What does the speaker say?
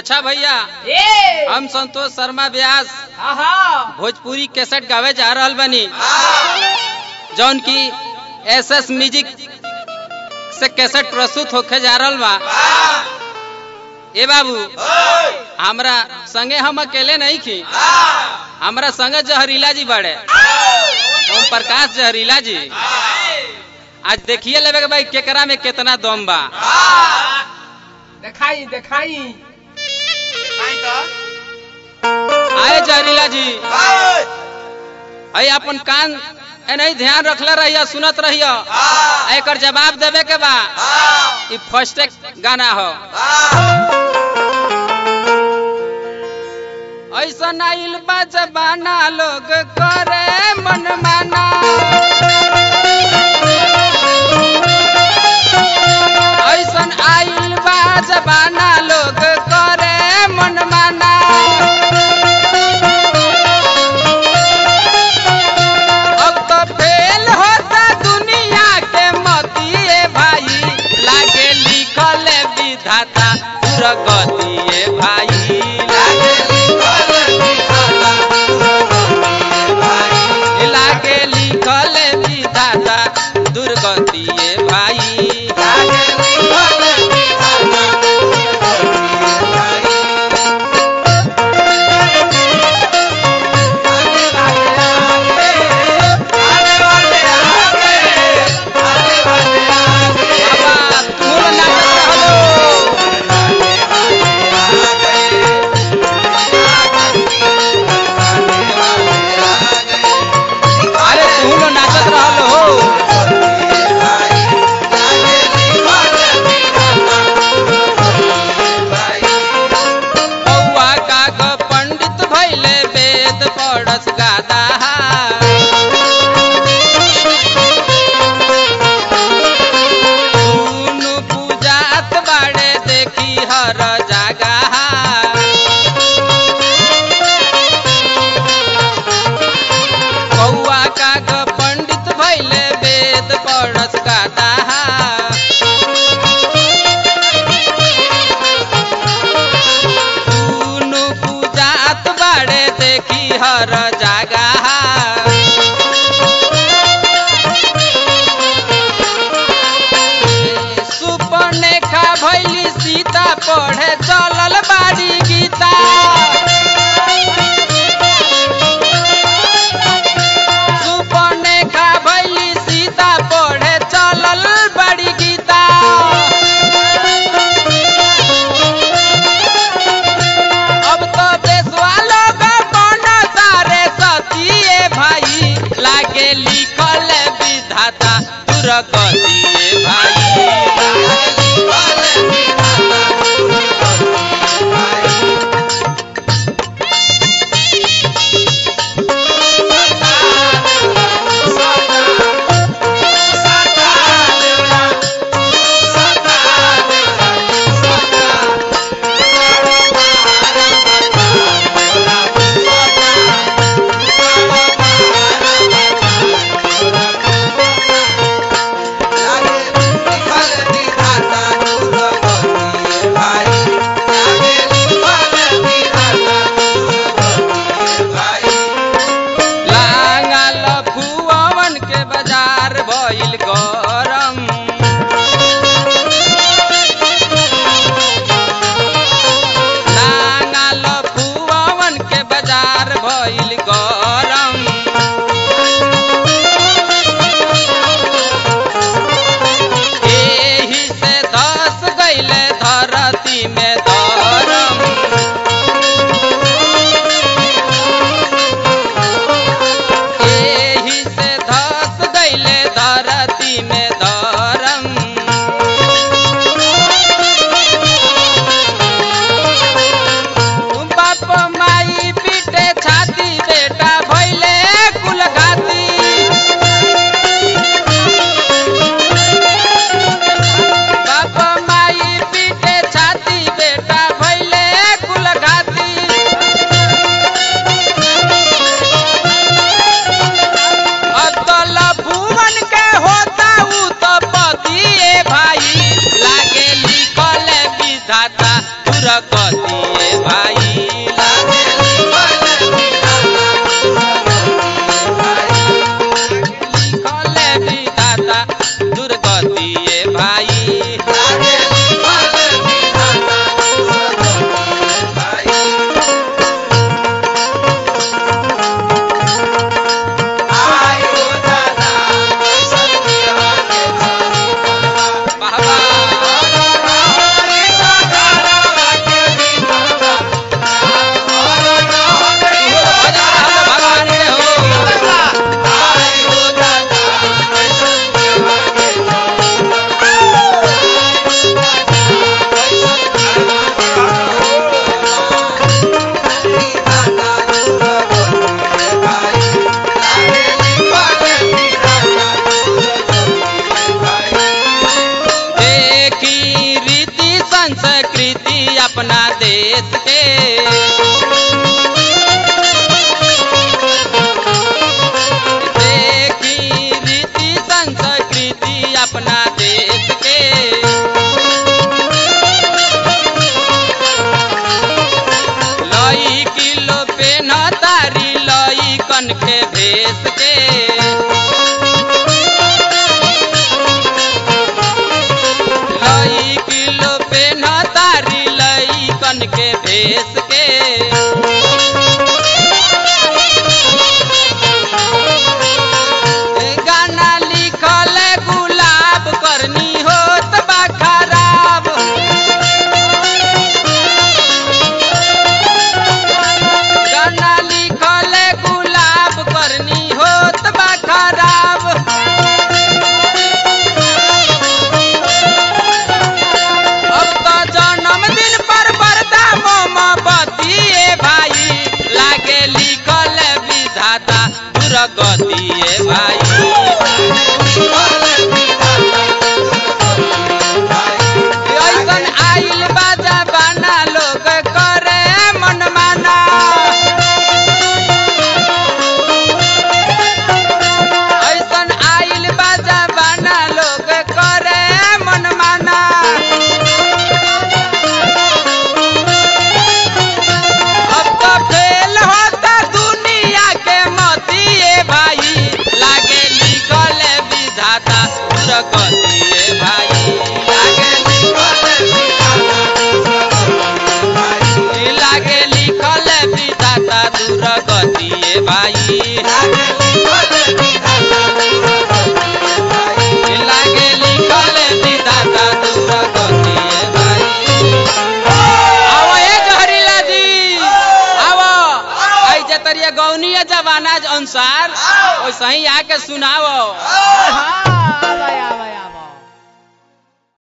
अच्छा भैया ए हम संतोष शर्मा व्यास आहा भोजपुरी कैसेट गावे जा रहल बनी जौन की एस एस म्यूजिक से कैसेट प्रस्तुत होके जा रहल बा ए बाबू हमरा संगे हम अकेले नहीं खी हमरा संगे जहरीला जी बड़े ओम प्रकाश जहरीला जी आज देखिए लेवे के भाई केकरा में कितना दम बा देखाई देखाई आए जहरीला जी अई अपन कान ए नहीं ध्यान रखले रहिया सुनत रहिया एकर जवाब देवे के बा ई फर्स्ट गाना हो ऐसा आइल बा जबाना लोग करे मन माना ऐसन आइल बा जबाना लोग करे मन माना अब तो फेल होता दुनिया के मतिए भाई लागे लिखल विधाता दुर्गतिए भाई लागे लिखल विधाता दुर्गतिए भाई बाबा तुम नाचत रहलो अरे तू लो नाचत रहलो हो बौआ काग पंडित भैले वेद पढ़स गादा दुनु पूजात बाड़े देखी हर जगह बौआ काग पंडित भैले वेद पढ़स गादा दुनु पूजात बाड़े देखी हर जगह सुपनेखा भैली सीता पढ़े चलल बाड़ी गीता सुपनेखा भैली सीता पढ़े चलल बाड़ी गीता अब तो देशवा लोग बन सारे सतिए भाई लागे लिखल विधाता दुर्गतिए भाई देश के देखी रीति संस्कृति अपना देश के लई किलो पेन तारी लई कन के भेस के लई किलो पेन तारी लई कन के भेस के गाना लिखल गुलाब करनी होत बा खराब गाना लिखल गुलाब करनी होत बा खराब अब तो जन्मदिन पर बरदा मोमबत्ती ए भाई लागे लिखल विधाता दुर्गति ए भाई ऐसन आइल बाजा बाना लोग करे मन माना ऐसन आइल बाजा बाना लोग करे मन माना अब तो फेल होता दुनिया के मती ए भाई लागे लिखल विधाता दुर्गति ए भाई लागे लागे लिखल विधाता दुर्गति ए भाई लागे लिखल विधाता दुर्गति ए भाई आओ ए जहरीला जी आओ आई जतरिया गौनीय जमाना अनुसार वैसे ही आके सुनाओ हाँ